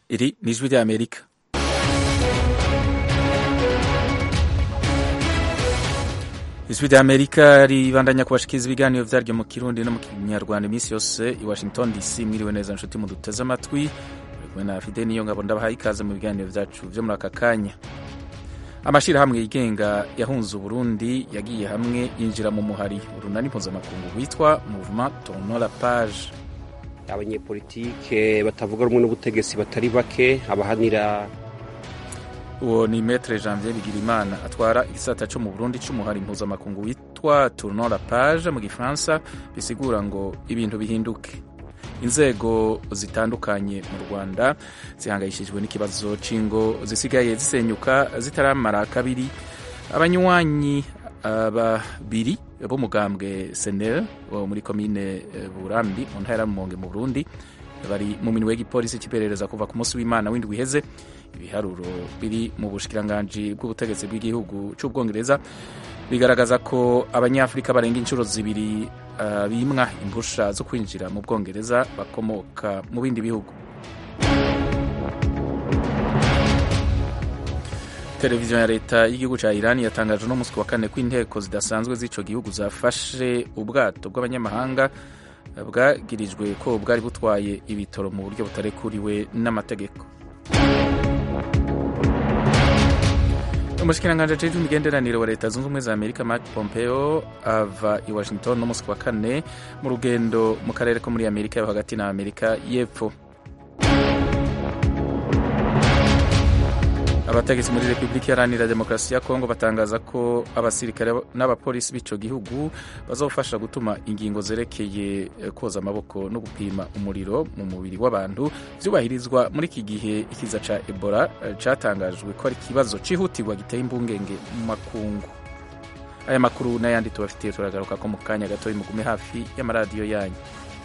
Iri ni ijwi ry'Amerika ijwi ry'Amerika ribandanya kubashikiriza ibiganiro vyaryo mu kirundi no mu kinyarwanda iminsi yose i Washington DC mwiriwe neza nshuti muduteze amatwi kumwe na Fide niyo ngabo ndabahaye ikaze mu biganiro vyacu vyo muri aka kanya amashirahamwe yigenga yahunze Uburundi yagiye hamwe yinjira mu muhari urunani mpuzamakungu witwa Mouvement Tournons la Page abanyepolitike batavuga rumwe n'ubutegetsi batari bake abahanira uwo ni Maître Janvier Bigirimana atwara igisata co mu Burundi c'umuhari mpuzamakungu witwa Tournons la Page mu gifaransa bisigura ngo ibintu bihinduke inzego zitandukanye mu Rwanda zihangayishijwe n'ikibazo c'ingo zisigaye zisenyuka zitaramara kabiri abanywanyi babiri b'umugambwe senel wo muri komine burambi mu ntara y'amumonge mu burundi bari mu minwe y'igipolisi cy'iperereza kuva ku munsi w'imana w'indwi iheze ibiharuro biri mu bushikiranganji bw'ubutegetsi bw'igihugu c'ubwongereza bigaragaza ko abanyafurika barenga inshuro zibiri uh, bimwa impusha zo kwinjira mu bwongereza bakomoka mu bindi bihugu televiziyo ya leta y'igihugu ca Iran yatangaje uno musi wa kane ko inteko zidasanzwe z'ico gihugu zafashe ubwato bw'abanyamahanga bwagirijwe ko bwari butwaye ibitoro mu buryo butarekuriwe n'amategeko umushikiranganji ajejwe imigenderanire wa leta zunze ubumwe za amerika mark pompeo ava i washington no musi wa kane mu rugendo mu karere ko muri amerika yo hagati na amerika y'epfo abategetsi muri repubulika iharanira demokarasi ya kongo batangaza ko abasirikare n'abapolisi b'ico gihugu bazofasha gutuma ingingo zerekeye koza amaboko no gupima umuriro mu mubiri w'abantu vyubahirizwa muri iki gihe ikiza ca ebola catangajwe ko ari ikibazo cihutirwa giteye imbungenge mu makungu aya makuru n'ayandi tubafitiye turagaruka ko mu kanya gatoyi mugume hafi y'amaradiyo yanyu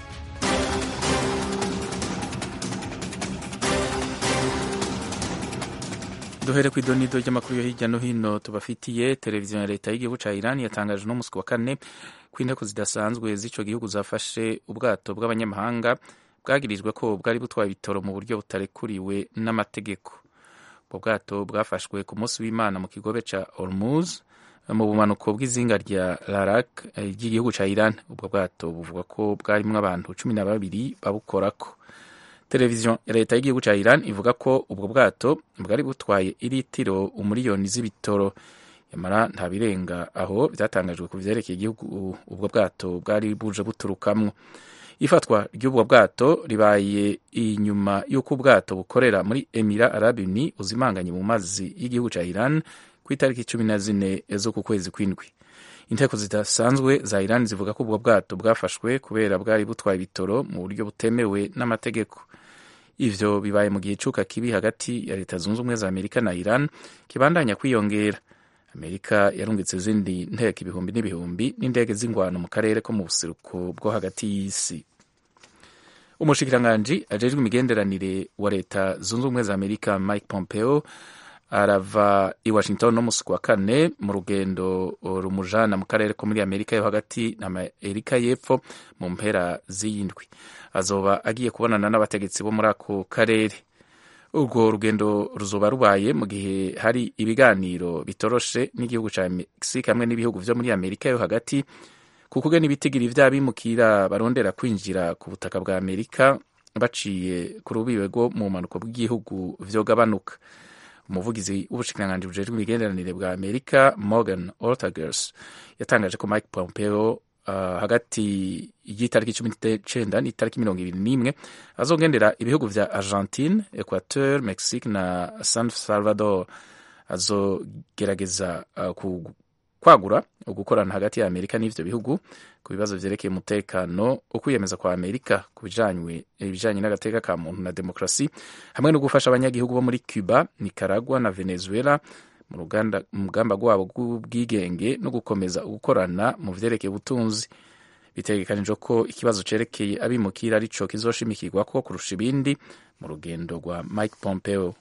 duhere ku idonido ry'amakuru yo hirya no hino tubafitiye televiziyo ya leta y'igihugu ca Iran yatangaje no musi wa kane ko inteko zidasanzwe z'ico gihugu zafashe ubwato bw'abanyamahanga bwagirijwe ko bwari butwaye ibitoro mu buryo butarekuriwe n'amategeko ubwo bwato bwafashwe ku munsi w'imana mu kigobe ca Hormuz mu bumanuko bw'izinga rya Larak ry'igihugu ca Iran ubwo bwato buvuga ko bwarimwo abantu cumi na babiri babukorako televiziyo ya leta y'igihugu ca Iran ivuga ko ubwo bwato bwari butwaye iritiro umuriyoni z'ibitoro yamara nta birenga aho byatangajwe ku vyerekeye igihugu ubwo bwato bwari buje buturukamwo ifatwa ry'ubwo bwato ribaye inyuma y'uko ubwato bukorera muri Emira Arabi Uni uzimanganye mu mazi y'igihugu ca Iran ku itariki cumi na zine z'uku kwezi kw'indwi inteko zidasanzwe za Iran zivuga ko ubwo bwato bwafashwe kubera bwari butwaye ibitoro mu buryo butemewe n'amategeko ivyo bibaye mu gihe icuka kibi hagati ya leta zunze ubumwe za amerika na iran kibandanya kwiyongera amerika yarungitse izindi nteko ibihumbi n'ibihumbi n'indege z'ingwano mu karere ko mu buseruko bwo hagati y'isi umushikiranganji ajejwe imigenderanire wa leta zunze ubumwe za amerika mike pompeo arava i washington no musi wa kane mu rugendo rumujana mu karere ko muri amerika yo hagati na amerika y'epfo mu mpera z'iyindwi azoba agiye kubonana n'abategetsi bo muri ako karere urwo rugendo ruzoba rubaye mu gihe hari ibiganiro bitoroshe n'igihugu ca mexique hamwe n'ibihugu vyo muri amerika yo hagati ku kugena ibitigiri vy'abimukira barondera kwinjira ku butaka bwa amerika baciye ku rubibe rwo mu mpanuko bw'igihugu vyogabanuka umuvugizi w'ubushikiranganji bujejwe imigenderanire bwa amerika morgan ortagers yatangaje ko mike pompeo uh, hagati y'itariki cumi n'icenda n'itariki mirongo ibiri n'imwe azogendera ibihugu vya argentine equateur mexique na san salvador azogerageza uh, kwagura ugukorana hagati ya amerika n'ivyo bihugu ku bibazo vyerekeye umutekano ukwiyemeza kwa amerika ku bijanye n'agateka ka muntu na demokrasi hamwe no gufasha abanyagihugu bo muri cuba nicaragua na venezuela mu rugamba rwabo rw'ubwigenge no gukomeza gukorana mu vyerekeye ubutunzi bitegekanijwe ko ikibazo cerekeye abimukira arico kizoshimikirwako kurusha ibindi mu rugendo rwa mike pompeo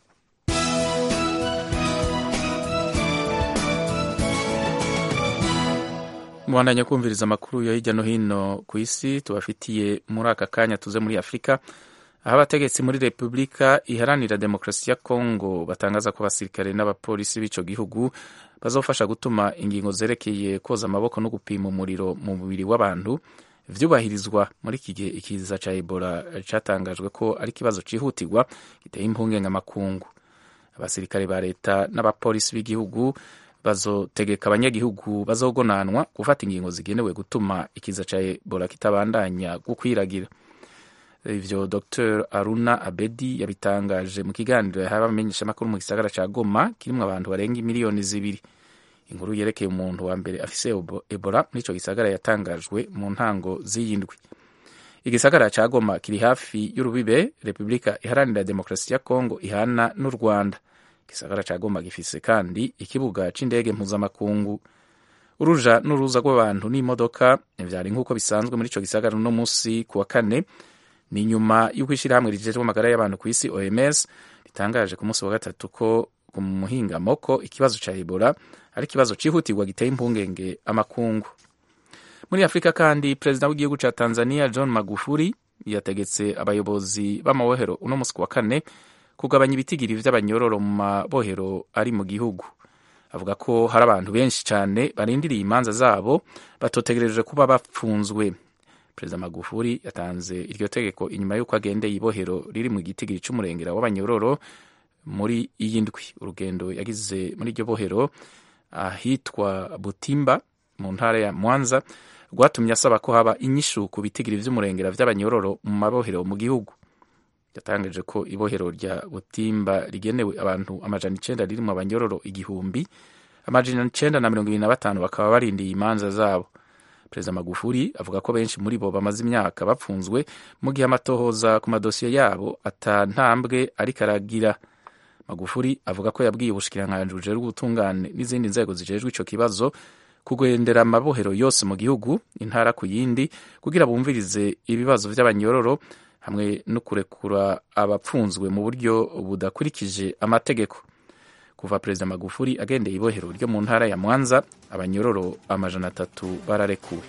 mubandanya kumviriza amakuru yo hirya no hino ku isi tubafitiye muri aka kanya tuze muri afurika aho abategetsi muri repubulika iharanira demokarasi ya kongo batangaza ko abasirikare n'abapolisi b'ico gihugu bazofasha gutuma ingingo zerekeye koza amaboko no gupima umuriro mu mubiri w'abantu vyubahirizwa muri iki gihe ikiza ca ebola catangajwe ko ari ikibazo cihutirwa giteye impungenge amakungu abasirikare ba leta n'abapolisi b'igihugu bazotegeka abanyagihugu bazogonanwa gufata ingingo zigenewe gutuma ikiza ca ebola kitabandanya gukwiragira ivyo dr aruna abedi yabitangaje mu kiganiro yahawe abamenyeshamakuru mu gisagara ca goma kirimwo abantu barenga imiliyoni zibiri inkuru yerekeye umuntu wa mbere afise ebola muri ico gisagara yatangajwe mu ntango z'iyindwi igisagara ca goma kiri hafi y'urubibe repubulika iharanira demokarasi ya kongo ihana n'u rwanda igisagara ca goma gifise kandi ikibuga c'indege mpuzamakungu uruja n'uruza rw'abantu n'imodoka vyari nk'uko bisanzwe muri ico gisagara uno musi ku wa kane ni nyuma y'uko ishyirahamwe rijejwe amagara y'abantu ku isi oms ritangaje ku munsi wa gatatu ko ku muhingamo ko ikibazo ca ebola ari ikibazo cihutirwa giteye impungenge amakungu muri afurika kandi perezida w'igihugu ca tanzania john magufuli yategetse abayobozi b'amabohero uno musi ku wa kane kugabanya ibitigiri vy'abanyororo mu mabohero ari mu gihugu avuga ko hari abantu benshi cane barindiriye imanza zabo batotegereje kuba bapfunzwe perezida magufuli yatanze iryo tegeko inyuma y'uko agendeye ibohero riri mu gitigiri c'umurengera w'abanyororo muri iyi ndwi urugendo yagize muri iryo bohero ahitwa butimba mu ntara ya mwanza rwatumye asaba ko haba inyishu ku bitigiri vy'umurengera vy'abanyororo mu mabohero mu gihugu yatangaje ko ibohero rya butimba rigenewe abantu amajana icenda ririmwo abanyororo igihumbi amajana icenda na mirongo ibiri na batanu bakaba barindiye imanza zabo perezida magufuli avuga ko benshi muri bo bamaze imyaka bapfunzwe mu gihe amatohoza ku madosiye yabo ata ntambwe ariko aragira magufuli avuga ko yabwiye ubushikiranganji bujejwe ubutungane n'izindi nzego zijejwe ico kibazo kugendera amabohero yose mu gihugu intara ku yindi kugira bumvirize ibibazo vy'abanyororo hamwe no kurekura abapfunzwe mu buryo budakurikije amategeko kuva perezida magufuli agendeye ibohero ryo mu ntara ya mwanza abanyororo amajana atatu bararekuwe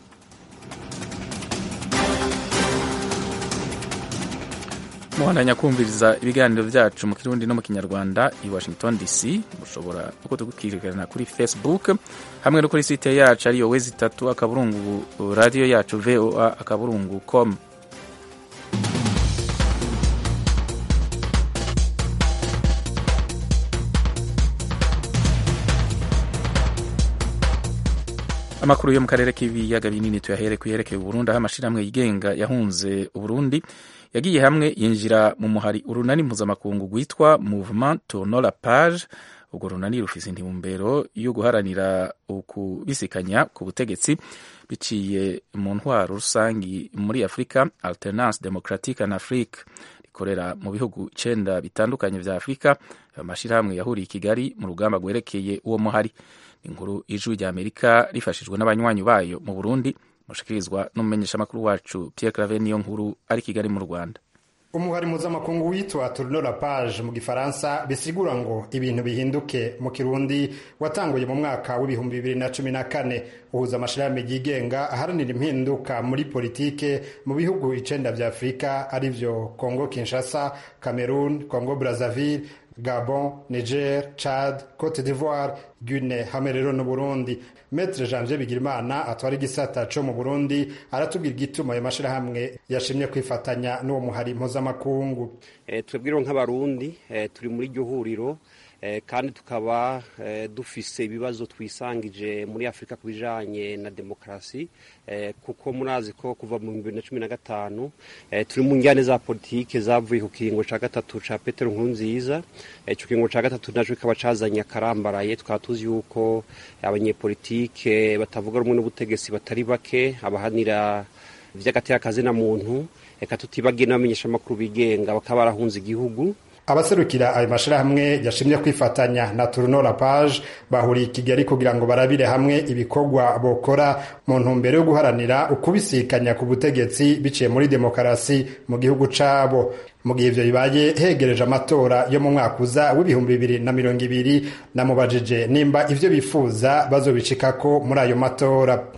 muhandanya kumviriza ibiganiro vyacu mu kirundi no mu kinyarwanda i washington dc mushobora no kudukurikirana kuri facebook hamwe no kuri site yacu ariyo wezi itatu akaburungu radiyo yacu voa akaburungu com amakuru yo mu karere k'ibiyaga binini tuyahere kuyerekeye uburundi aho amashirahamwe yigenga yahunze uburundi yagiye hamwe yinjira mu muhari urunani mpuzamakungu rwitwa movement tourno la page urwo runani rufise intumbero yo guharanira ukubisikanya ku butegetsi biciye mu ntwaro rusangi muri afurika alternance democratique en afrique rikorera mu bihugu icenda bitandukanye vya afurika ayo mashirahamwe yahuriye i kigali mu rugamba rwerekeye uwo muhari inkuru ijwi rya amerika rifashijwe n'abanywanyi bayo mu burundi mushikirizwa n'umumenyeshamakuru wacu pierre clave niyo nkuru ari kigali mu rwanda umuhari mpuzamakungu witwa tourno la page mu gifaransa bisigura ngo ibintu bihinduke mu kirundi watanguye mu mwaka w'ibihumbi bibiri na cumi na kane uhuza amashirahamwe yigenga aharanira impinduka muri politike mu bihugu icenda vya afurika arivyo congo kinshasa cameroon congo brazzaville gabon niger chad cote d'ivoire guine hamwe rero n'uburundi metre janvier bigirimana atwara igisata co mu burundi aratubwira igituma ayo mashirahamwe yashimye kwifatanya n'uwo muhari mpuzamakungu e, twebwe nk'abarundi e, turi muri iryo huriro e, kandi tukaba e, dufise ibibazo twisangije muri afurika ku bijanye na demokarasi e, kuko murazi ko kuva mu bibiri na cumi na gatanu e, turi mu njyane za politike zavuye ku kiringo ca gatatu ca petero nkurunziza ico kiringo ca gatatu naco kikaba cazanye akarambaraye tukaba tuzi yuko abanyepolitike batavuga rumwe n'ubutegetsi batari bake abahanira vy'agateka kazina muntu eka tutibagiye n'abamenyeshamakuru bigenga bakaba barahunze igihugu abaserukira ayo mashirahamwe yashimye kwifatanya na Tourno la Page bahuriye i Kigali kugira ngo barabire hamwe ibikorwa bokora mu ntumbero yo guharanira ukubisikanya ku butegetsi biciye muri demokarasi mu gihugu cabo mu gihe ivyo bibaye hegereje amatora yo mu mwaka uza w'ibihumbi bibiri na mirongo ibiri namubajije nimba ivyo bifuza bazobicikako muri ayo matora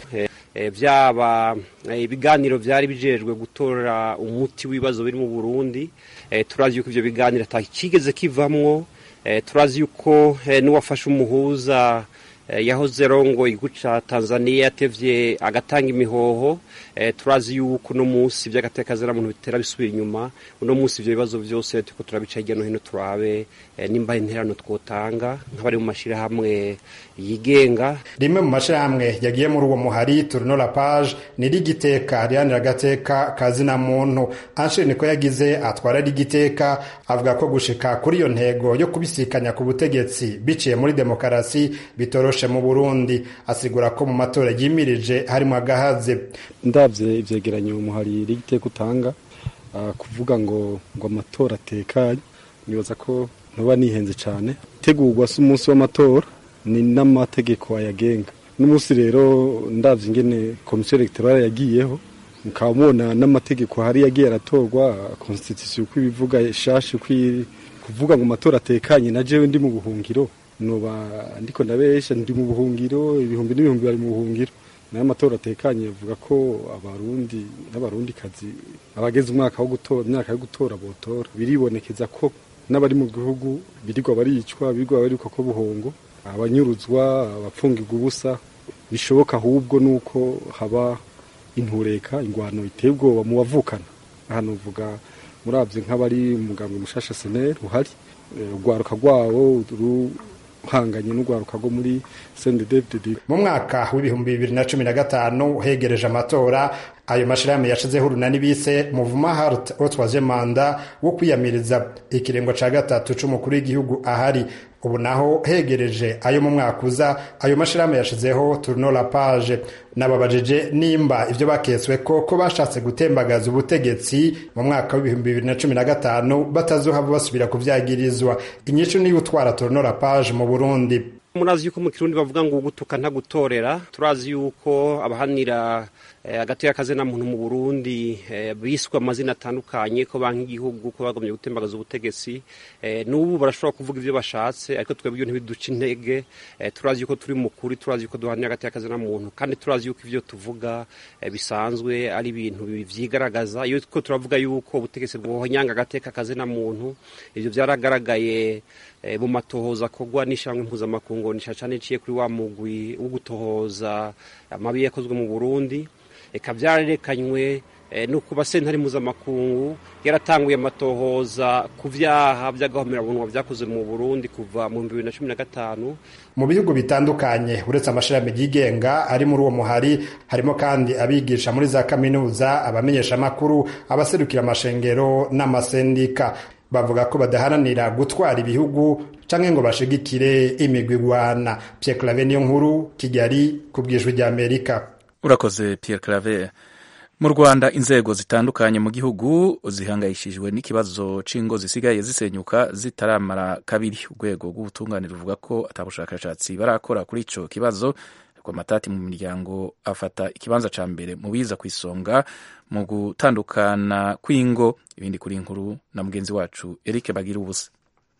byaba ibiganiro byari bijejwe gutora umuti w'ibibazo biri mu burundi turazi yuko ibyo biganiro atakigeze kivamwo turazi yuko n'uwafashe umuhuza yahoze rongo igihugu cya tanzania yatevye agatanga imihoho turazi yuko uno munsi by'agatekazina muntu bitera bisubira inyuma uno munsi ibyo bibazo byose turiko turabica hirya no hino turabe nimba interano twotanga nk'abari mu mashyirahamwe yigenga rimwe mu mashyirahamwe yagiye muri uwo muhari turino la page ni rigiteka rihanira agateka kazina muntu anshire niko yagize atwara rigiteka avuga ko gushika kuri iyo ntego yo kubisikanya ku butegetsi biciye muri demokarasi bitoroshe mu burundi asigura ko mu matora yimirije harimo agahaze ndabye ivyegeranyo umuhari rigiteka utanga uh, kuvuga ngo ngo amatora atekanye nibaza ko ntuba nihenze cyane tegurwa si umunsi w'amatora ni n'amategeko ayagenga n'umunsi rero ndabye ingene komisiyo elegtorale yagiyeho mukaba mubona n'amategeko hari yagiye aratorwa constitution uko ibivuga ishashi uko kuvuga ngo amatora atekanye na jewe ndi mu buhungiro noba ndiko ndabesha ndi mu buhungiro ibihumbi n'ibihumbi bari mu buhungiro nayo amatora atekanye avuga ko abarundi n'abarundi kazi abageze umwaka wo gutora imyaka yo gutora botora biribonekeza ko n'abari mu gihugu birirwa baricwa birirwa baricwa ko buhongo abanyuruzwa abapfungirwa ubusa bishoboka ahubwo nuko haba intureka ingwano iteye ubwoba mu bavukana hano uvuga murabye nk'abari umugambwe mushasha seneri uhari urwaruka rwawo ruhanganye n'urwaruka rwo muri sendedevded mu mwaka w'ibihumbi bibiri na cumi na gatanu hegereje amatora ayo mashirahamwe yashizeho urunani bise muvuma hart otwaje manda wo kwiyamiriza ikiringo ca gatatu c'umukuru w'igihugu ahari ubu naho hegereje ayo mu mwaka uza ayo mashirahamwe yashizeho turno la page nababajije nimba ivyo baketswe ko ko bashatse gutembagaza ubutegetsi mu mwaka w'ibihumbi bibiri na cumi na gatanu batazohava basubira kuvyagirizwa inyishu niyo utwara turno la page mu burundi murazi yuko mu kirundi bavuga ngo ugutuka ntagutorera turazi yuko abahanira agati y'akazina muntu mu burundi biswe amazina atandukanye ko banki igihugu ko bagomye gutembagaza ubutegetsi n'ubu barashobora kuvuga ibyo bashatse ariko twebwe ibyo ntibiduca intege turazi yuko turi mukuri turazi yuko duhanira agati y'akazina muntu kandi turazi yuko ibyo tuvuga bisanzwe ari ibintu vyigaragaza iyo ko turavuga yuko ubutegetsi bwohonyanga agateka kazina muntu ivyo vyaragaragaye mu matohoza akorwa n'ishyirahamwe mpuzamakungu nisha cane iciye kuri wa mugwi wo gutohoza amabi yakozwe mu burundi eka vyarerekanywe nuko basentare mpuzamakungu yaratanguye amatohoza ku vyaha vy'agahomerabunwa vyakoze mu burundi kuva mu bibiri na cumi na gatanu mu bihugu bitandukanye uretse amashirahamwe yigenga ari muri uwo muhari harimo kandi abigisha muri za kaminuza abamenyeshamakuru abaserukira amashengero n'amasendika bavuga ko badaharanira gutwara ibihugu canke ngo bashigikire imigwi igwana Pierre Claver niyo nkuru Kigali ku bwijwi rya Amerika urakoze Pierre Claver mu Rwanda inzego zitandukanye mu gihugu zihangayishijwe n'ikibazo c'ingo zisigaye zisenyuka zitaramara kabiri urwego rw'ubutungane ruvuga ko atabushakashatsi barakora kuri ico kibazo amatati mu miryango afata ikibanza ca mbere mu biza ku isonga mu gutandukana kw'ingo ibindi kuri inkuru na mugenzi wacu Eric Bagira ubusa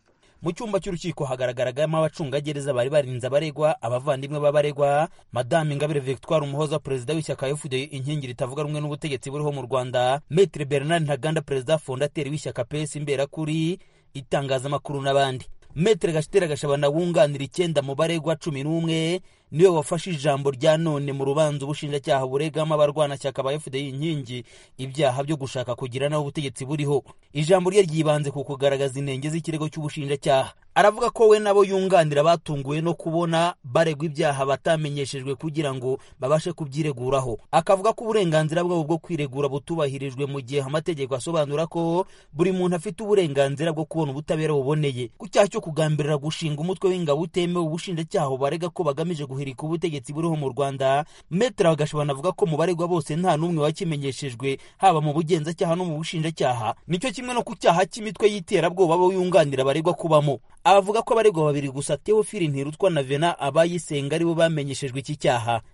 mu cyumba cy'urukiko hagaragaragamo abacungagereza bari barinze abaregwa abavandimwe b'abaregwa madame ingabire victoire umuhoza perezida w'ishyaka fda inkingi ritavuga rumwe n'ubutegetsi buriho mu rwanda metre bernard ntaganda perezida fondateri w'ishyaka pesi imberakuri itangazamakuru n'abandi metre gashitera gashabana wunganira icyenda mu baregwa cumi n'umwe niwe wafashe ijambo rya none mu rubanza ubushinjacyaha buregamo abarwanashyaka ba fda inkingi ibyaha byo gushaka kugira naho ubutegetsi buriho ijambo rye ryibanze ku kugaragaza inenge z'ikirego cy'ubushinjacyaha aravuga ko we nabo yunganira batunguwe no kubona baregwa ibyaha batamenyeshejwe kugira ngo babashe kubyireguraho akavuga ko uburenganzira bwabo bwo kwiregura butubahirijwe mu gihe amategeko asobanura ko buri muntu afite uburenganzira bwo kubona ubutabera buboneye ku cyaha cyo kugambirira gushinga umutwe w'ingabo utemewe ubushinjacyaha barega ko bagamije guhirika ubutegetsi buriho mu rwanda metere bagashobora avuga ko mu baregwa bose nta n'umwe wakimenyeshejwe haba mu bugenzacyaha no mu bushinjacyaha nicyo kimwe no ku cyaha cy'imitwe y'iterabwoba bo yunganira abaregwa kubamo avuga ko abaregwa babiri gusa teofili ntirutwa na vena abayisenga aribo bamenyeshejwe iki cyaha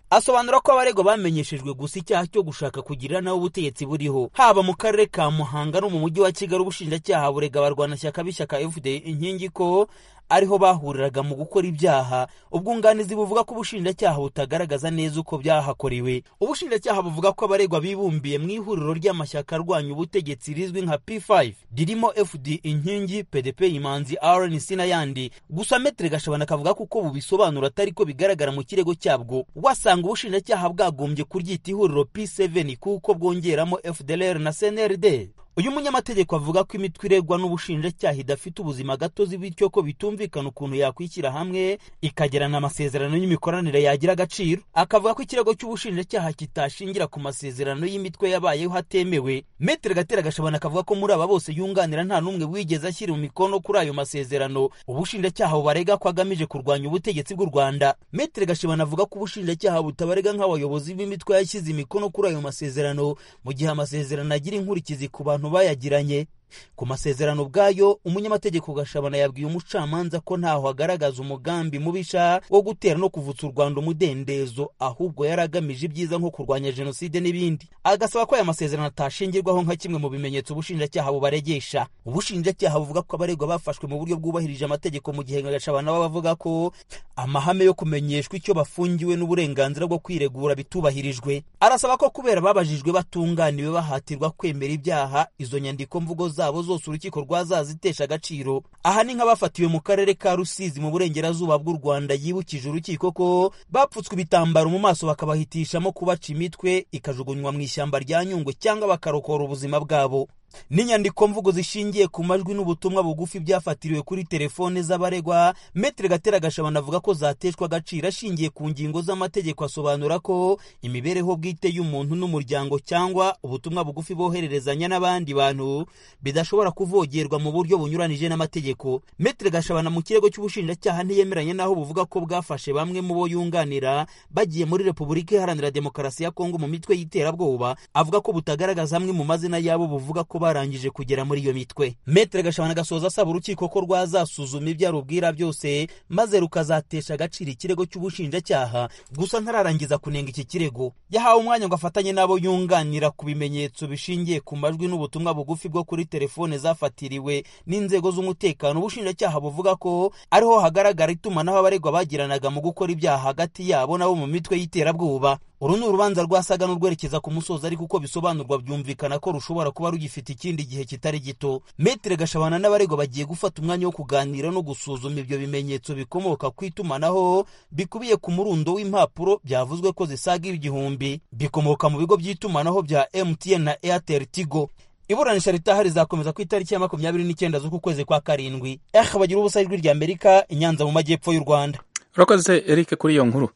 asobanura ko abaregwa bamenyeshejwe gusa icyaha cyo gushaka kugirira nawe ubutegetsi buriho haba mu karere ka muhanga no mu mujyi wa kigali ubushinjacyaha burega abarwanashyaka b'ishyaka fda inkingi ko ariho bahuriraga mu gukora ibyaha ubwunganizi buvuga ko ubushinjacyaha butagaragaza neza uko byahakorewe ubushinjacyaha buvuga ko abaregwa bibumbiye mu ihuriro ry'amashyaka arwanya ubutegetsi rizwi nka p5 ririmo fd inkingi pdp imanzi rnc n'ayandi gusa metere gashabana akavuga ko uko bubisobanura atari ko bigaragara mu kirego cyabwo wasanga ubushinjacyaha bwagombye kuryita ihuriro p7 kuko bwongeramo fdlr na cnrd uyu munyamategeko avuga ko imitwe iregwa n'ubushinjacyaha idafite ubuzima gatozi bityo ko bitumvikana ukuntu yakwishyira hamwe ikagirana amasezerano y'imikoranire yagira agaciro akavuga ko ikirego cy'ubushinjacyaha kitashingira ku masezerano y'imitwe yabayeho hatemewe metere gatera gashabana akavuga ko muri aba bose yunganira nta n'umwe wigeze ashyira mu mikono kuri ayo masezerano ubushinjacyaha bubarega ko agamije kurwanya ubutegetsi bw'u rwanda metere gashabana avuga ko ubushinjacyaha butabarega nk'abayobozi b'imitwe yashyize imikono kuri ayo masezerano mu gihe amasezerano agira inkurikizi ku bantu bayagiranye ku masezerano ubwayo umunyamategeko gashabana yabwiye umucamanza ko ntaho agaragaza umugambi mubisha wo gutera no kuvutsa u rwanda umudendezo ahubwo yari agamije ibyiza nko kurwanya jenoside n'ibindi agasaba ko aya masezerano atashingirwaho nka kimwe mu bimenyetso ubushinjacyaha bubaregesha ubushinjacyaha buvuga ko abaregwa bafashwe mu buryo bwubahirije amategeko mu gihe gashabana baba bavuga ko amahame yo kumenyeshwa icyo bafungiwe n'uburenganzira bwo kwiregura bitubahirijwe arasaba ko kubera babajijwe batunganiwe bahatirwa kwemera ibyaha izo nyandiko mvugo zabo zose urukiko rwazazitesha agaciro aha ni nk'abafatiwe mu karere ka rusizi mu burengerazuba bw'u rwanda yibukije urukiko ko bapfutswe ibitambaro mu maso bakabahitishamo kubaca imitwe ikajugunywa mu ishyamba rya nyungwe cyangwa bakarokora ubuzima bwabo n'inyandiko mvugo zishingiye ku majwi n'ubutumwa bugufi byafatiriwe kuri telefone z'abaregwa metere gatera gashabana avuga ko zateshwa agaciro ashingiye ku ngingo z'amategeko asobanura ko imibereho bwite y'umuntu n'umuryango cyangwa ubutumwa bugufi bohererezanya n'abandi bantu bidashobora kuvogerwa mu buryo bunyuranije n'amategeko metere gashabana mu kirego cy'ubushinjacyaha ntiyemeranye n'aho buvuga ko bwafashe bamwe mu bo yunganira bagiye muri repubulika iharanira demokarasi ya kongo mu mitwe y'iterabwoba avuga ko butagaragaza amwe mu mazina yabo buvuga ko barangije kugera muri iyo mitwe metere gashabana gasoza asaba urukiko ko rwazasuzuma ibyo arubwira byose maze rukazatesha agaciro ikirego cy'ubushinjacyaha gusa ntararangiza kunenga iki kirego yahawe umwanya ngo afatanye n'abo yunganira ku bimenyetso bishingiye ku majwi n'ubutumwa bugufi bwo kuri telefone zafatiriwe n'inzego z'umutekano ubushinjacyaha buvuga ko ariho hagaragara itumanaho abaregwa bagiranaga mu gukora ibyaha hagati yabo nabo mu mitwe y'iterabwoba uru ni urubanza rwasaga n'urwerekeza ku musozi ariko uko bisobanurwa byumvikana ko rushobora kuba rugifite ikindi gihe kitari gito metere gashabana n'abaregwa bagiye gufata umwanya wo kuganira no gusuzuma ibyo bimenyetso bikomoka ku itumanaho bikubiye ku murundo w'impapuro byavuzwe ko zisaga igihumbi bikomoka mu bigo by'itumanaho bya mtn na airtel tigo iburanisha ritaha rizakomeza ku itariki ya makumyabiri n'icyenda z'uku kwezi kwa karindwi eh bagira ubusa ijwi rya amerika inyanza mu majyepfo y'u rwanda urakoze eric kuri iyo nkuru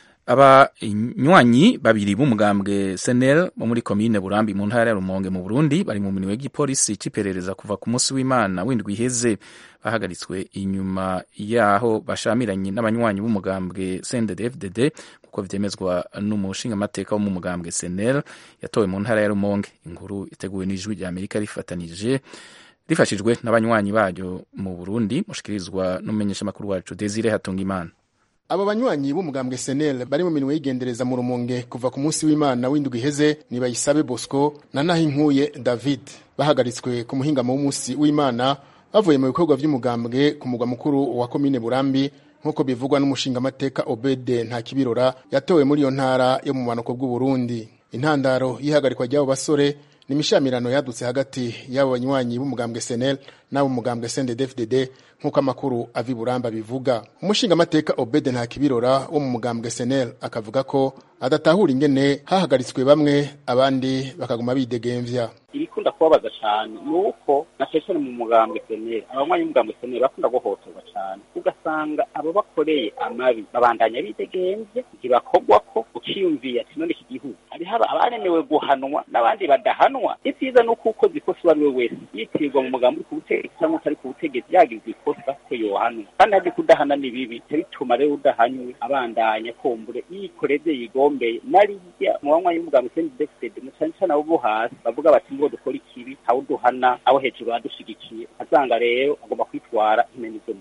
abanywanyi babiri b'umugambwe senel bo muri komine burambi mu ntara ya rumonge mu burundi bari mu mirimo y'igipolisi cy'iperereza kuva ku munsi w'imana w'indwi iheze bahagaritswe inyuma yaho bashamiranye n'abanywanyi b'umugambwe cndd nk'uko vyemezwa n'umushingamateka wo mu mugambwe senel yatowe mu ntara ya rumonge inkuru iteguwe n'ijwi rya amerika rifatanije rifashijwe n'abanywanyi baryo mu burundi mushikirizwa n'umumenyeshamakuru wacu desire hatungimana abo banywanyi b'umugambwe senel bari mu minwe y'igendereza mu rumonge kuva ku munsi w'imana w'indwi iheze ni bayisabe bosco na nahinkuye david bahagaritswe ku muhingamo w'umunsi w'imana bavuye mu bikorwa by'umugambwe ku mugwa mukuru wa komine burambi nk'uko bivugwa n'umushingamateka obede nta kibirora yatowe muri iyo ntara yo mu bumanuko bw'uburundi intandaro y'ihagarikwa ry'abo basore ni imishamirano yadutse hagati y'abo banywanyi b'umugambwe senel n'abo mugambwe sndfdd nk'uko amakuru ava i buramba bivuga umushingamateka obede nta kibirora wo mu mugambwe senel akavuga ko adatahura ingene hahagaritswe bamwe abandi bakaguma bidegemvya ibikunda kubabaza cyane ni uko na cyane mu mugambwe seneri abanywanyi b'umugambwe seneri bakunda guhotorwa cyane ugasanga abo bakoreye amabi babandanya bidegemvye ntibakogwa ko ukiyumviye ati none iki gihugu hariho abaremewe guhanwa n'abandi badahanwa ivyiza ni uko ukoze ikosa uwo ari we wese yitirwa mu mugambi uri ku butegetsi cyangwa utari ku butegetsi yagize ikosa ko yohanwa kandi hazi kudahana ni bibi bituma rero udahanywe abandanya kumbure yikoreze yigombeye narirya mu banywanyi b'umugambwe seneri mu cyane cyane abo bo hasi bavuga bati ngo dukora ikibi aho duhana abo hejuru badushigikiye asanga rero agomba kwitwara impene zo muci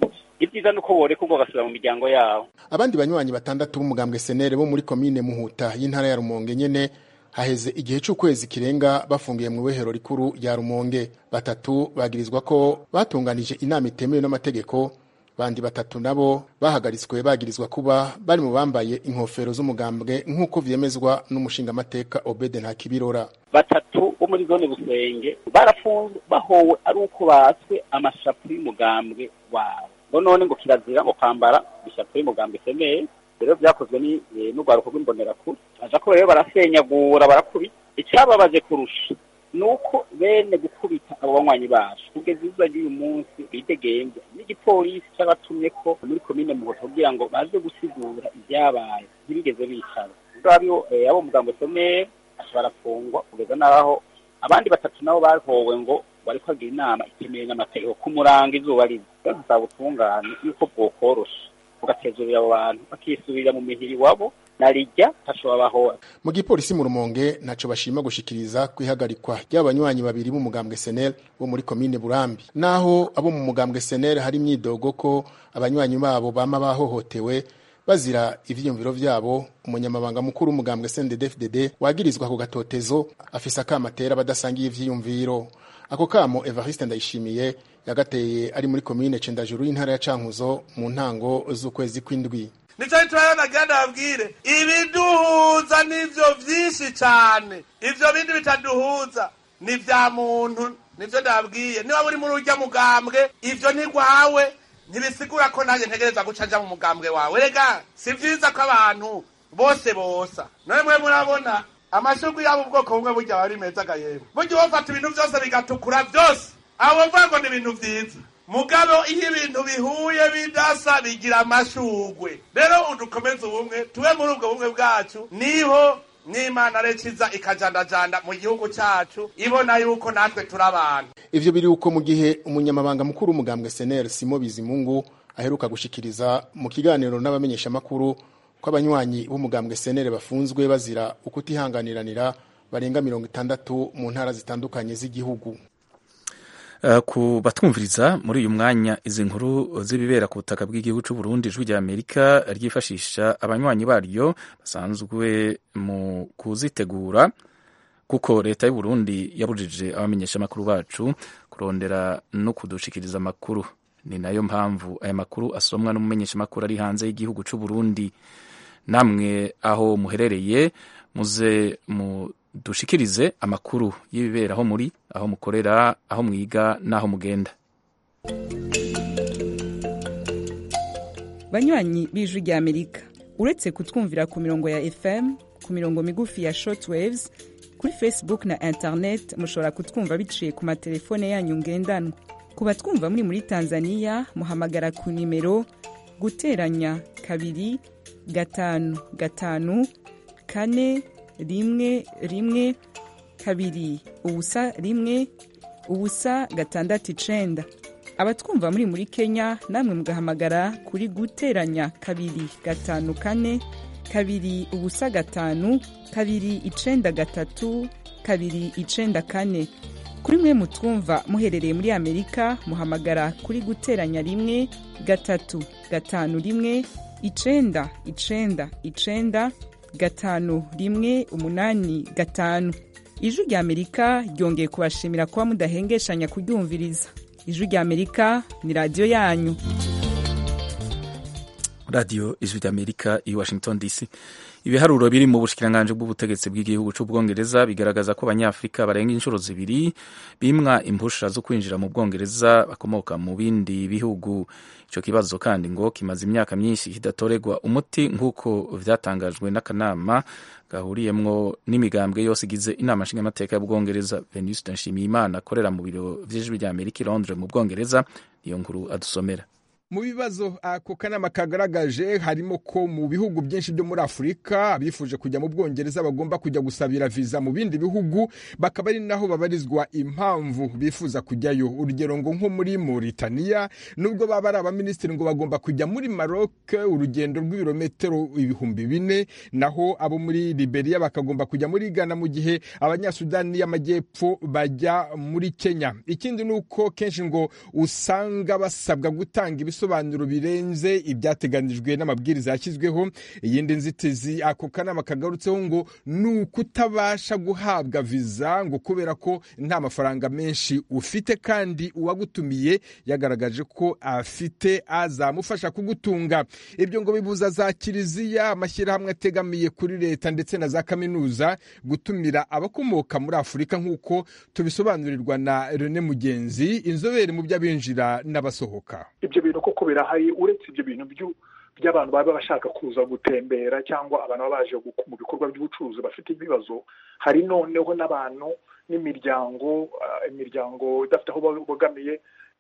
ibyiza ni uko borekurwa bagasubira mu miryango yabo abandi banywanyi batandatu b'umugambwe senere bo muri komine muhuta y'intara ya rumonge nyene haheze igihe c'ukwezi kirenga bafungiye mu ibohero rikuru rya rumonge batatu bagirizwa ko batunganije inama itemewe n'amategeko bandi batatu nabo bahagaritswe bagirizwa kuba bari mu bambaye inkofero z'umugambwe nk'uko vyemezwa n'umushingamateka obede ntakibirora batatu bo muri zone busenge barafunzwe bahowe ari uko batswe amashapu y'umugambwe wabo ngo none ngo kirazira ngo kwambara ishapu y'umugambwe semeye rero byakozwe n'urwaruko rw'imbonerakure aja ko rero barasenyagura barakubita icyababaje kurusha ni uko bene gukubita abo banywanyi bacu kugeza izuba ry'uyu munsi bidegemvya n'igipolisi c'abatumye ko muri komine muhoto kugira ngo baze gusigura ibyabaye ntibigeze bicara abo abo mugambo somere barafungwa kugeza n'aho abandi batatu nabo bahowe ngo bariko bagira inama itemewe n'amategeko ku murango izuba riza rero nsaba ubutungane yuko bwokorosha bugatezurira abo bantu bakisubirira mu mihiri wabo narijya hashobora bahora mu gipolisi mu rumonge ntaco bashima gushikiriza kwihagarikwa ry'abanywanyi babiri b'umugambwe senel bo muri komine burambi naho abo mu mugambwe senel hari imyidogo ko abanywanyi babo bama bahohotewe bazira ivyiyumviro vyabo umunyamabanga mukuru w'umugambwe CNDD-FDD wagirizwa ku gatotezo afise akamatera badasangiye ivyiyumviro ako kamo Evariste Ndayishimiye yagateye ari muri komine Cendajuru y'intara ya Cankuzo mu ntango z'ukwezi kw'indwi nico gituma nagira ndababwire ibiduhuza nivyo vyinshi cane ivyo bindi bitaduhuza ni vya muntu nivyo ndababwiye niba uri muri urya mugambwe ivyo ntigwawe ntibisigura ko nanjye ntegereza guca nja mu mugambwe wawe rega si vyiza ko abantu bose bosa none mwe murabona amashurwe yabo ubwoko bumwe burya aba ari meza gayemwe burya wofata ibintu vyose bigatukura vyose abo mvuga ngo ni ibintu vyiza mugabo iyo ibintu bihuye bidasa bigira amashurwe rero udukomeze ubumwe tube muri ubwo bumwe bwacu niho n'imana rekiza ikajandajanda mu gihugu cyacu ibona yuko natwe turi abantu ivyo biri uko mu gihe umunyamabanga mukuru w'umugambwe senel simo bizimungu aheruka gushikiriza mu kiganiro n'abamenyeshamakuru ko abanywanyi b'umugambwe senel bafunzwe bazira ukutihanganiranira barenga mirongo itandatu mu ntara zitandukanye z'igihugu Uh, ku batwumviriza muri uyu mwanya izi nkuru z'ibibera ku butaka bw'igihugu cy'u Burundi ijwi rya Amerika ryifashisha abanywanyi baryo basanzwe mu kuzitegura kuko leta y'u Burundi yabujije abamenyesha amakuru bacu kurondera no kudushikiriza amakuru ni nayo mpamvu aya makuru asomwa n'umumenyesha amakuru ari hanze y'igihugu cy'u Burundi namwe aho muherereye muze mu dushikirize amakuru y'ibibera aho muri aho mukorera aho mwiga n'aho mugenda banywanyi b'ijwi rya amerika uretse kutwumvira ku mirongo ya fm ku mirongo migufi ya shortwaves kuri facebook na internet mushobora kutwumva biciye ku matelefone yanyu ngendanwa ku batwumva muri muri tanzania muhamagara ku nimero guteranya kabiri gatanu gatanu kane rimwe rimwe kabiri ubusa rimwe ubusa gatandatu icenda abatwumva muri muri kenya namwe mugahamagara kuri guteranya kabiri gatanu kane kabiri ubusa gatanu kabiri icenda gatatu kabiri icenda kane kuri mwe mutwumva muherereye muri amerika muhamagara kuri guteranya rimwe gatatu gatanu rimwe icenda icenda icenda gatanu rimwe umunani gatanu ijwi rya amerika ryongeye kubashimira kuba mudahengeshanya kuryumviriza ijwi rya amerika ni radiyo yanyu radiyo ijwi rya amerika i washington dc ibiharuro biri mu bushikiranganji bw'ubutegetsi bw'igihugu c'ubwongereza bigaragaza ko abanyafurika barenga inshuro zibiri bimwa impusha zo kwinjira mu bwongereza bakomoka mu bindi bihugu ico kibazo kandi ngo kimaze imyaka myinshi kidatoregwa umuti nk'uko vyatangajwe n'akanama gahuriyemwo n'imigambwe yose igize inama nshingamateka y'ubwongereza venuste nshimiyimana akorera mu biro vy'ijwi rya amerika i londres mu bwongereza niyo nkuru adusomera mu bibazo ako kanama kagaragaje harimo ko mu bihugu byinshi byo muri afurika abifuje kujya mu bwongereza bagomba kujya gusabira viza mu bindi bihugu bakaba ari naho babarizwa impamvu bifuza kujyayo urugero ngo nko muri Mauritania nubwo baba ari abaminisitiri ngo bagomba kujya muri Maroc urugendo rw'ibirometero ibihumbi bine naho abo muri Liberia bakagomba kujya muri Ghana mu gihe abanyasudani y'amajyepfo bajya muri Kenya ikindi ni uko kenshi ngo usanga basabwa gutanga ibisobanuro bisobanuro birenze ibyateganijwe n'amabwiriza yashyizweho iyindi nzitizi ako kanama kagarutseho ngo ni ukutabasha guhabwa viza ngo kubera ko nta mafaranga menshi ufite kandi uwagutumiye yagaragaje ko afite azamufasha kugutunga ibyo ngo bibuza za kiliziya amashyirahamwe ategamiye kuri leta ndetse na za kaminuza gutumira abakomoka muri afurika nk'uko tubisobanurirwa na rene mugenzi inzobere mu by'abinjira n'abasohoka ibyo bintu koko birahari uretse ibyo bintu by'abantu baba bashaka kuza gutembera cyangwa abantu baba baje mu bikorwa by'ubucuruzi bafite ibibazo hari noneho n'abantu n'imiryango imiryango idafite aho bogamiye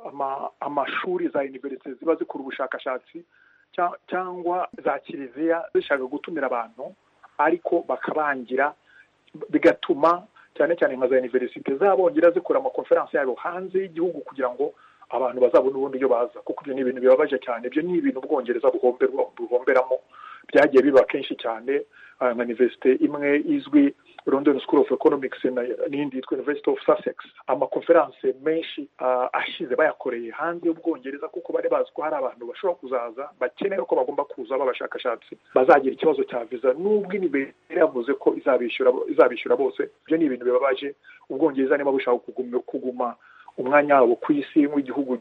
amashuri za univerisite ziba zikora ubushakashatsi cyangwa za kiliziya zishaka gutumira abantu ariko bakabangira bigatuma cyane cyane nka za univerisite zabongera zikora amakonferansi yabo hanze y'igihugu kugira ngo abantu bazabone ubundi iyo baza kuko ibyo ni ibintu bibabaje cyane ibyo ni ibintu ubwongereza buhomberamo byagiye biba kenshi cyane nka univerisite imwe izwi london school of economics n'indi yitwa university of sussex amakonferanse menshi ashize bayakoreye hanze y'ubwongereza kuko bari bazi ko hari abantu bashobora kuzaza bakeneye ko bagomba kuza b'abashakashatsi bazagira ikibazo cya viza n'ubwo inibere yavuze ko izabishyura bose ibyo ni ibintu bibabaje ubwongereza niba bushaka kuguma umwanya wabo ku isi nk'igihugu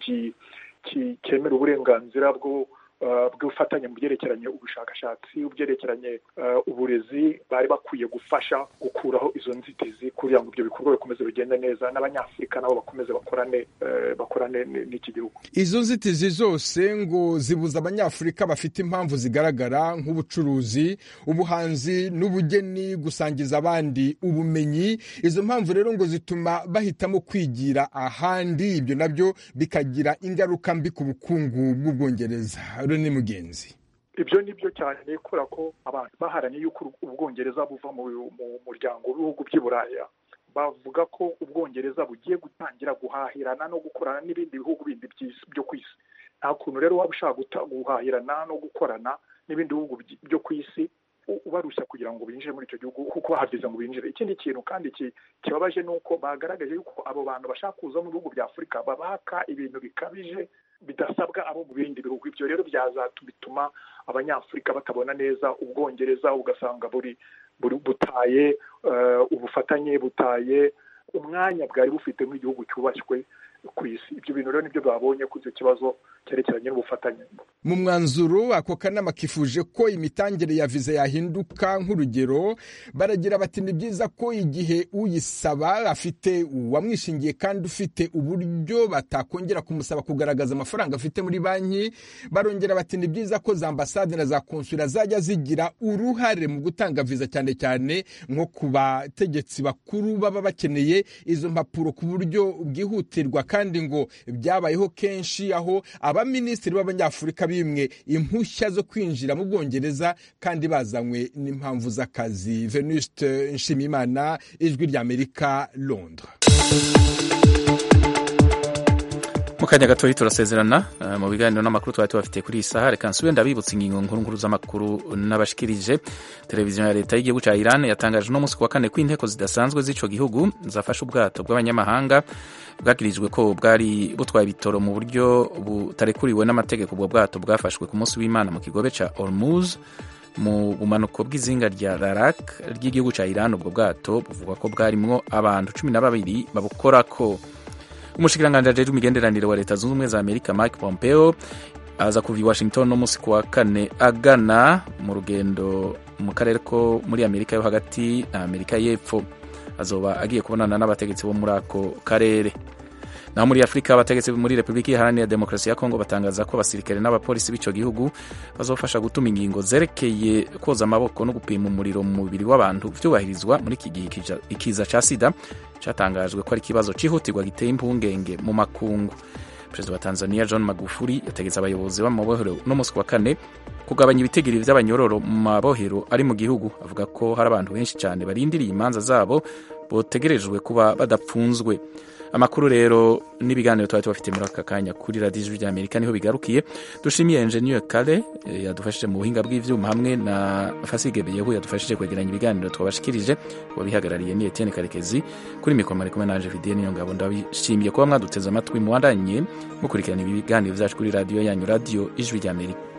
cyemera uburenganzira bwo bw'ubufatanye mu byerekeranye ubushakashatsi byerekeranye uburezi bari bakwiye gufasha gukuraho izo nzitizi kugira ngo ibyo bikorwa bikomeze bigende neza n'abanyafurika nabo bakomeze bakorane bakorane n'iki gihugu izo nzitizi zose ngo zibuza abanyafurika bafite impamvu zigaragara nk'ubucuruzi ubuhanzi n'ubugeni gusangiza abandi ubumenyi izo mpamvu rero ngo zituma bahitamo kwigira ahandi ibyo nabyo bikagira ingaruka mbi ku bukungu bw'ubwongereza ni mugenzi ibyo ni byo cyane kubera ko abantu baharaniye yuko ubwongereza buva mu muryango w'ibihugu by'i buraya bavuga ko ubwongereza bugiye gutangira guhahirana no gukorana n'ibindi bihugu bindi byo ku isi nta kuntu rero waba ushaka guhahirana no gukorana n'ibindi bihugu byo ku isi ubarushya kugira ngo binjire muri icyo gihugu kuko bahageze ngo binjire ikindi kintu kandi kibabaje ni uko bagaragaje yuko abo bantu bashaka kuza mu bihugu bya afurika babaka ibintu bikabije bidasabwa abo mu bindi bihugu ibyo rero byazatuma abanyafurika batabona neza ubwongereza ugasanga buri butaye ubufatanye butaye umwanya bwari bufite nk'igihugu cyubashywe ku isi ibyo bintu rero nibyo babonye kuri icyo kibazo cyerekeranye n'ubufatanye mu mwanzuro ako kanama kifuje ko imitangire ya viza yahinduka nk'urugero baragira bati ni byiza ko igihe uyisaba afite uwamwishingiye kandi ufite uburyo batakongera kumusaba kugaragaza amafaranga afite muri banki barongera bati ni byiza ko za ambasade na za konsula zajya zigira uruhare mu gutanga viza cyane cyane nko ku bategetsi bakuru baba bakeneye izo mpapuro ku buryo bwihutirwa kandi ngo byabayeho kenshi aho abaminisitiri b'abanyafurika bimwe impushya zo kwinjira mu bwongereza kandi bazanywe n'impamvu z'akazi venuste nshimimana ijwi ry'amerika londres mu kanya gatoya turasezerana mu biganiro n'amakuru twari tubafitiye kuri iyi saha reka nsubire ndabibutsa ingingo nkuru nkuru z'amakuru n'abashikirije televiziyo ya leta y'igihugu cya iran yatangaje uno munsi ku wa kane ko inteko zidasanzwe z'ico gihugu zafashe ubwato bw'abanyamahanga bwagirijwe ko bwari butwaye ibitoro mu buryo butarekuriwe n'amategeko ubwo bwato bwafashwe ku munsi w'imana mu kigobe ca ormuz mu bumanuko bw'izinga rya rarak ry'igihugu cya iran ubwo bwato buvugwa ko bwarimwo abantu cumi na babiri babukorako umushikiranganji ajejwe imigenderanire wa leta zunze ubumwe za amerika mike pompeo aza kuva i washington no munsi ku wa kane agana mu rugendo mu karere ko muri amerika yo hagati na amerika y'epfo azoba agiye kubonana n'abategetsi bo muri ako karere naho muri afurika abategetsi muri repubulika iharanira demokarasi ya kongo batangaza ko abasirikare n'abapolisi b'icyo gihugu bazofasha gutuma ingingo zerekeye koza amaboko no gupima umuriro mu mubiri w'abantu byubahirizwa muri iki gihe ikiza cya sida cyatangajwe ko ari ikibazo cyihutirwa giteye impungenge mu makungu perezida wa tanzania john magufuli yategetse abayobozi b'amabohero no munsi wa kane kugabanya ibitegiri by'abanyororo mu mabohero ari mu gihugu avuga ko hari abantu benshi cyane barindiriye imanza zabo botegerejwe kuba badapfunzwe amakuru rero n'ibiganiro twari tubafite muri aka kanya kuri radiyo ijwi ry'amerika niho bigarukiye dushimiye enjeniyeri kare yadufashije mu buhinga bw'ibyuma hamwe na fasige beyehu yadufashije kwegeranya ibiganiro twabashikirije wabihagarariye ni etienne karekezi kuri mikoro mari kumwe nanje vidiye niyo ngabo ndabishimiye kuba mwaduteze amatwi muwandanye mukurikirana ibi biganiro byacu kuri radiyo yanyu radiyo ijwi ry'amerika